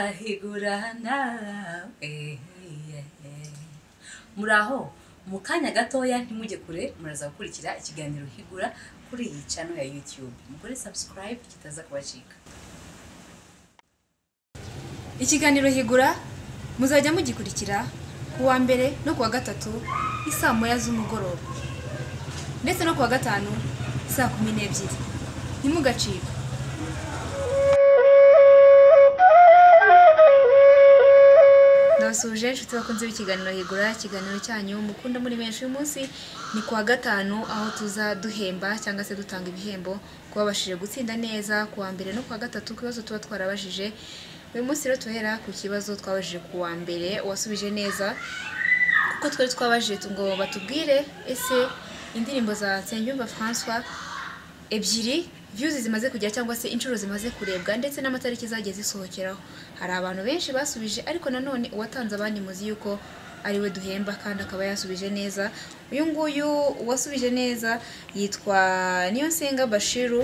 nzahigurana eh, eh, eh. muraho mu kanya gatoya ntimujye kure muraza gukurikira ikiganiro higura kuri iyi cano ya youtube mugore subscribe kitaza kubacika ikiganiro higura muzajya mugikurikira ku wa mbere no ku wa gatatu ni saa moya z'umugoroba ndetse no ku wa gatanu saa kumi n'ebyiri ntimugacike ndabasuje inshuti bakunze b'ikiganiro higura ikiganiro cyanyu mukunda muri benshi uyu munsi ni ku wa gatanu aho tuza duhemba cyangwa se dutanga ibihembo ku babashije gutsinda neza ku wa mbere no ku wa gatatu ku bibazo tuba twarabajije uyu munsi rero tuhera ku kibazo twabajije ku wa mbere uwasubije neza kuko twari twabajije tu- ngo batubwire ese indirimbo za nsengiyumva francois ebyiri views zimaze kugera cyangwa se inshuro zimaze kurebwa ndetse n'amatariki zagiye zisohokeraho hari abantu benshi basubije ariko nanone uwatanze abandi muzi yuko ariwe duhemba kandi akaba yasubije neza uyu nguyu uwasubije neza yitwa Niyonsenga Bashiru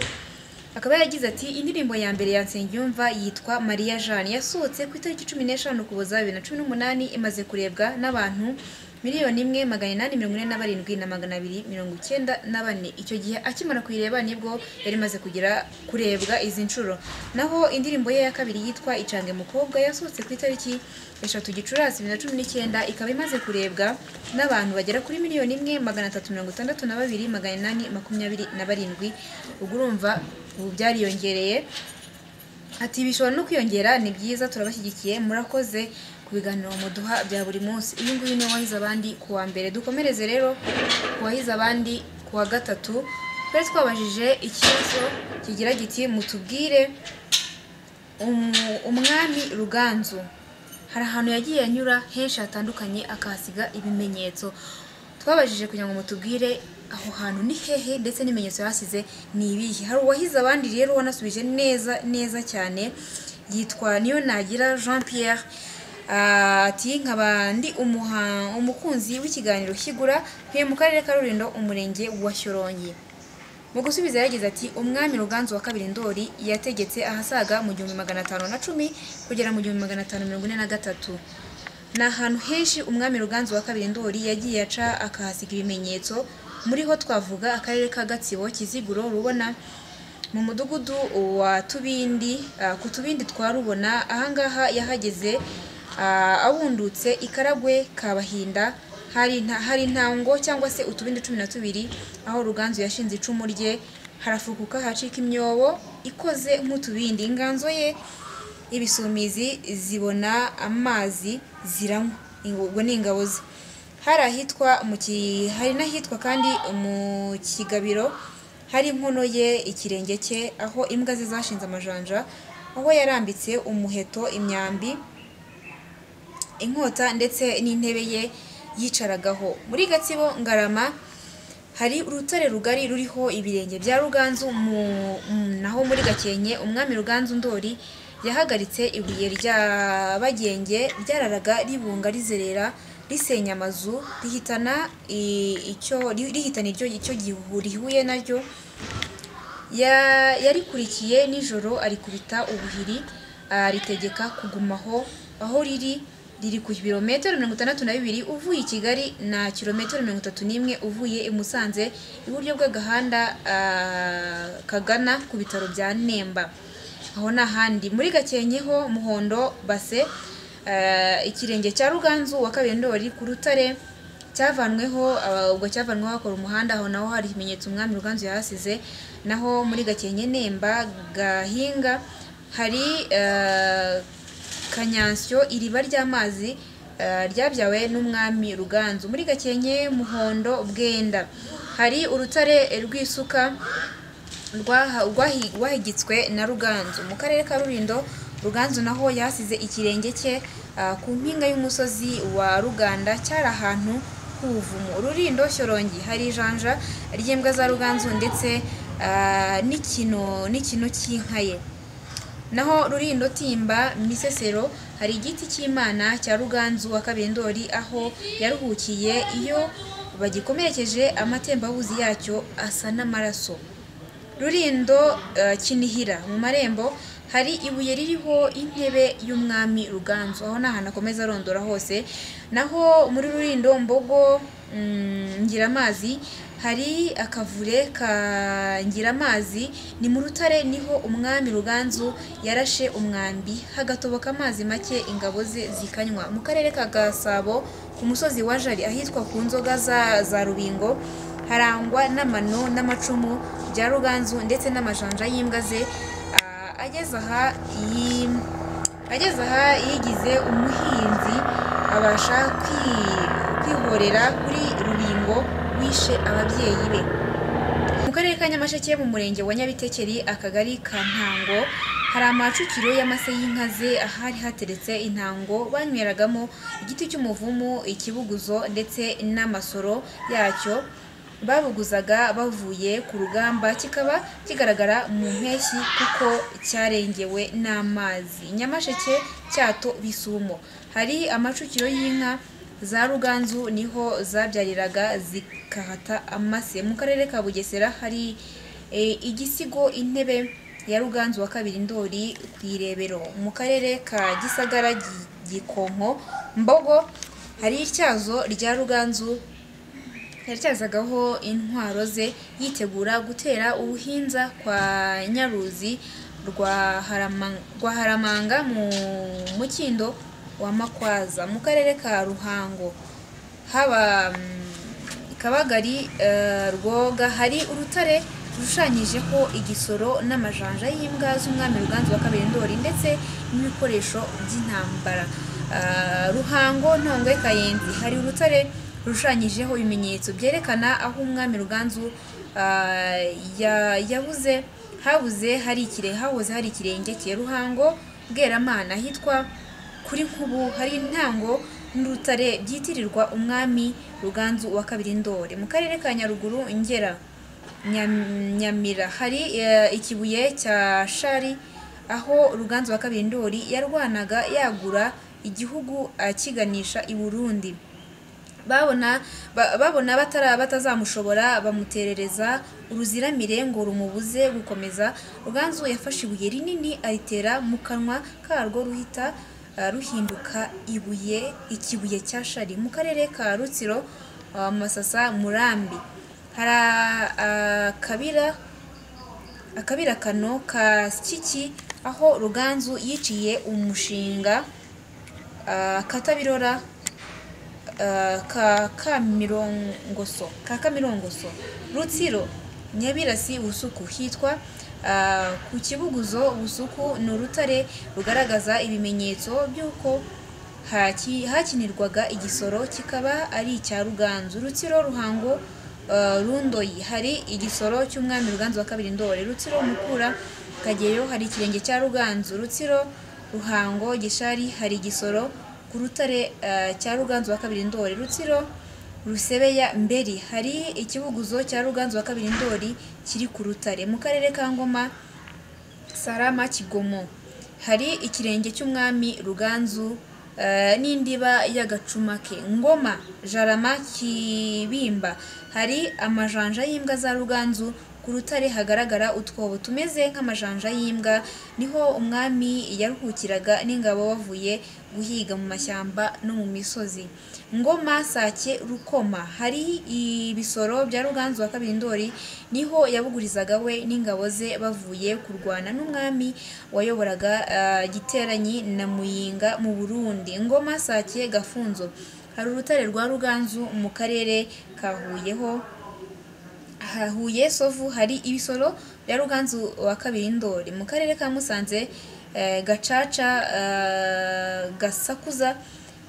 akaba yaragize ati indirimbo ya mbere ya Nsengiyumva yitwa Maria Jeanne yasohotse ku itariki cumi n'eshanu Ukuboza bibiri na cumi n'umunani imaze kurebwa n'abantu miliyoni imwe magana inani mirongo ine na barindwi na magana abiri mirongo icyenda na bane icyo gihe akimara kuyireba nibwo yari imaze kugera kurebwa izi nshuro naho indirimbo ye ya kabiri yitwa icange mukobwa yasohotse ku itariki eshatu gicurasi bibiri na cumi n'icyenda ikaba imaze kurebwa n'abantu bagera kuri miliyoni imwe magana atatu mirongo itandatu na babiri magana inani makumyabiri na barindwi ubwo urumva ubu byariyongereye Ati bishobora no kwiyongera ni byiza turabashyigikiye murakoze ku biganiro muduha bya buri munsi uyu nguyu niwe wahize abandi ku wa mbere dukomereze rero ku wahize abandi ku wa gatatu twari twabajije ikibazo kigira giti mutubwire umu- umwami ruganzu hari ahantu yagiye anyura henshi hatandukanye akahasiga ibimenyetso twabajije kugira ngo mutubwire aho hantu ni hehe ndetse n'ibimenyetso yahasize ni ibihe hari uwahize abandi rero wanasubije neza neza cyane yitwa niyo nagira jean pierre ati nkaba ndi umuha- umukunzi w'ikiganiro kigura ntuye mu karere ka rurindo umurenge wa shyorongi mu gusubiza yagize ati umwami ruganzu wa kabiri ndori yategetse ahasaga mu gihumbi magana atanu na cumi kugera mu gihumbi magana atanu mirongo ine na gatatu ni ahantu henshi umwami ruganzu wa kabiri ndori yagiye aca akahasiga ibimenyetso muri ho twavuga akarere ka gatsibo kiziguro rubona mu mudugudu wa tubindi ah, ku tubindi twa rubona ahangaha yahageze ah, abundutse ikaragwe kabahinda hari nta- hari intango cyangwa se utubindi cumi na tubiri aho ruganzu yashinze icumu rye harafukuka hacika imyobo ikoze nk'utubindi inganzo ye ibisumizi zibona amazi ziranywa ubwo ni ingabo ze hari ahitwa mu ki- hari n'ahitwa kandi mu kigabiro hari inkono ye ikirenge cye aho imbwa ze zashinze amajanja aho yarambitse umuheto imyambi inkota ndetse n'intebe ye yicaragaho muri gatsibo ngarama hari urutare rugari ruriho ibirenge bya ruganzu mu, mu- naho muri gakenke umwami ruganzu ndori yahagaritse ibuye rya bagenge ryararaga ribunga rizerera risenya amazu rihitana i- icyo ri- rihitana iryo icyo gihu rihuye naryo Ya- yarikurikiye nijoro arikubita ubuhiri aritegeka kugumaho aho riri riri ku birometero mirongo itandatu na bibiri uvuye i kigali na kilometero mirongo itatu n'imwe uvuye i musanze iburyo bw'agahanda ah, kagana ku bitaro bya nemba aho ni ahandi muri gakenke ho muhondo base ah, ikirenge cya ruganzu wa kabiri ndori ku rutare cyavanweho aba- ubwo cyavanweho hakora umuhanda aho naho hari ibimenyetso umwami ruganzu yahasize naho muri gakenke nemba gahinga hari eh, kanyansyo iriba ry'amazi eh, ryabyawe n'umwami ruganzu muri gakenke muhondo bwenda hari urutare rw'isuka rwaha- rwahi- rwahigitswe na ruganzu mu karere ka rurindo ruganzu naho yahasize ikirenge cye ah, ku mpinga y'umusozi wa ruganda cyari ahantu h'ubuvumo rurindo shyorongi hari ijanja ry'imbwa za ruganzu ndetse ah, n'ikino n'ikino cy'inka ye naho rurindo timba misesero hari igiti cy'imana cya ruganzu wa kabendori aho yaruhukiye iyo bagikomerekeje amatembabuzi yacyo asa n'amaraso rurindo eh, kinihira mu marembo hari ibuye ririho intebe y'umwami ruganzu aho ni ahantu akomeza arondora hose naho muri rurindo mbogo mm, ngiramazi hari akavure ka ngiramazi ni mu rutare niho umwami ruganzu yarashe umwambi hagatoboka amazi make ingabo ze zikanywa mu karere ka gasabo ku musozi wa jari ahitwa ku nzoga za, za rubingo harangwa n'amano n'amacumu bya ruganzu ndetse n'amajanja y'imbwa ze Ah, ageze aha iyi- ageze aha yigize umuhinzi abasha kwi- kwihorera kuri rubingo wishe ababyeyi be mu karere ka nyamasheke mu murenge wa nyabitekeri akagari ka ntango hari amacukiro y'amase y'inkaze ahari hateretse intango banyweragamo igiti cy'umuvumu ikibuguzo ndetse n'amasoro yacyo babuguzaga bavuye ku rugamba kikaba kigaragara mu mpeshyi kuko cyarengewe n'amazi nyamasheke cyato bisumo hari amacukiro y'inka za ruganzu niho zabyariraga zikahata amase mu karere ka bugesera hari e, igisigo intebe ya ruganzu wa kabiri ndori ku irebero mu karere ka gisagara Gi- gikonko mbogo hari ityazo rya ruganzu yaryazagaho intwaro ze yitegura gutera ubuhinza kwa nyaruzi rwa Harama- rwa haramanga mu mukindo wa makwaza mu karere ka ruhango haba mm, kabagari eh, rwoga hari urutare rushushanyijeho igisoro n'amajanja y'imbwa z'umwami ruganzu wa kabiri ndori ndetse n'ibikoresho by'intambara Ah, ruhango ntongwe kayenzi hari urutare rushushanyijeho ibimenyetso byerekana aho umwami ruganzu ah, ya- yabuze habuze hari ikire hahoze hari ikirenge cye ruhango bweramana ahitwa kuri nkubu hari intango n'urutare byitirirwa umwami ruganzu wa kabiri ndori mu karere ka nyaruguru ngera Nyam- nyamira hari eh, ikibuye cya shari aho ruganzu wa kabiri ndori yarwanaga yagura igihugu akiganisha i burundi babona ba- babona batara batazamushobora bamuterereza uruziramire ngo rumubuze gukomeza ruganzu yafashe ibuye rinini aritera mu kanwa karwo ruhita ah, ruhinduka ibuye ikibuye cya shari mu karere ka rutsiro ah, masasa murambi hari ah, akabira akabira kano ka kiki aho ruganzu yiciye umushinga ah, katabirora Uh, ka kamirongoso ka kamirongoso rutsiro nyabirasi busuku hitwa uh, ku kibuguzo busuku ni urutare rugaragaza ibimenyetso by'uko haki- hakinirwaga igisoro kikaba ari icya ruganzu rutsiro ruhango uh, rundoyi hari igisoro cy'umwami ruganzu wa kabiri ndore rutsiro mukura kageyo hari ikirenge cya ruganzu rutsiro ruhango gishari hari igisoro ku rutare eh, cya ruganzu wa kabiri ndori rutsiro rusebeya mberi hari ikibuguzo cya ruganzu wa kabiri ndori kiri ku rutare mu karere ka ngoma sarama kigomo hari ikirenge cy'umwami ruganzu eh, n'indiba y'agacuma ke ngoma jarama kibimba hari amajanja y'imbwa za ruganzu ku rutare hagaragara utwobo tumeze nk'amajanja y'imbwa niho umwami yaruhukiraga n'ingabo bavuye guhiga mu mashyamba no mu misozi ngoma sake rukoma hari ibisoro bya ruganzu wa kabiri ndori niho yabugurizaga we n'ingabo ze bavuye kurwana n'umwami wayoboraga ah, giteranyi na muyinga mu burundi ngoma sake gafunzo hari urutare rwa ruganzu mu karere ka huyeho ha- Huye Sovu hari ibisoro bya Ruganzu wa kabiri Ndori mu karere ka Musanze eh, Gacaca eh, Gasakuza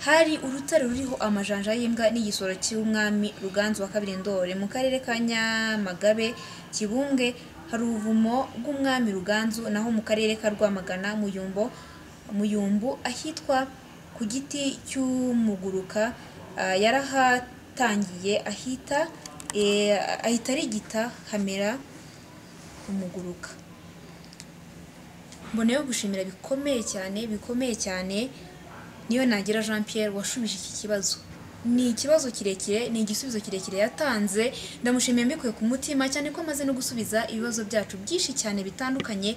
hari urutare ruriho amajanja y'imbwa n'igisoro cy'umwami Ruganzu wa kabiri Ndori mu karere ka Nyamagabe Kibumbwe hari ubuvumo bw'umwami Ruganzu naho mu karere ka Rwamagana Muyumbo Muyumbu ahitwa ku giti cy'umuguruka ah, yarahatangiye ahita eh, ahita arigita hamera umuguruka mboneyeho gushimira bikomeye cyane bikomeye cyane niyo nagira jean pierre washubije iki kibazo ni ikibazo kirekire ni igisubizo kirekire yatanze ndamushimiye mbikuye ku mutima cyane ko amaze no gusubiza ibibazo byacu byinshi cyane bitandukanye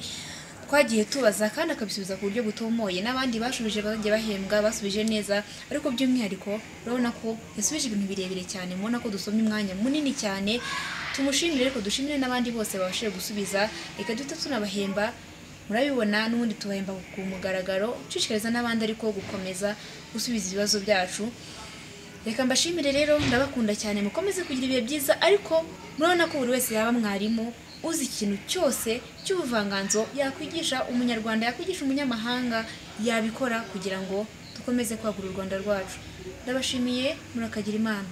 twagiye tubaza kandi akabisubiza ku buryo butomoye n'abandi bashubije bagiye bahembwa basubije neza ariko by'umwihariko urabona ko yasubije ibintu birebire cyane mubona ko dusomye umwanya munini cyane tumushimire ariko dushimire n'abandi bose babashije gusubiza reka duhita tunabahemba murabibona n'ubundi tubahemba ku mugaragaro ushishikariza n'abandi ariko gukomeza gusubiza ibibazo byacu reka mbashimire rero ndabakunda cyane mukomeze kugira ibihe byiza ariko murabona ko buri wese yaba mwarimu uzi ikintu cyose cy'ubuvanganzo yakwigisha umunyarwanda yakwigisha umunyamahanga yabikora kugira ngo dukomeze kwagura u rwanda rwacu ndabashimiye murakagira imana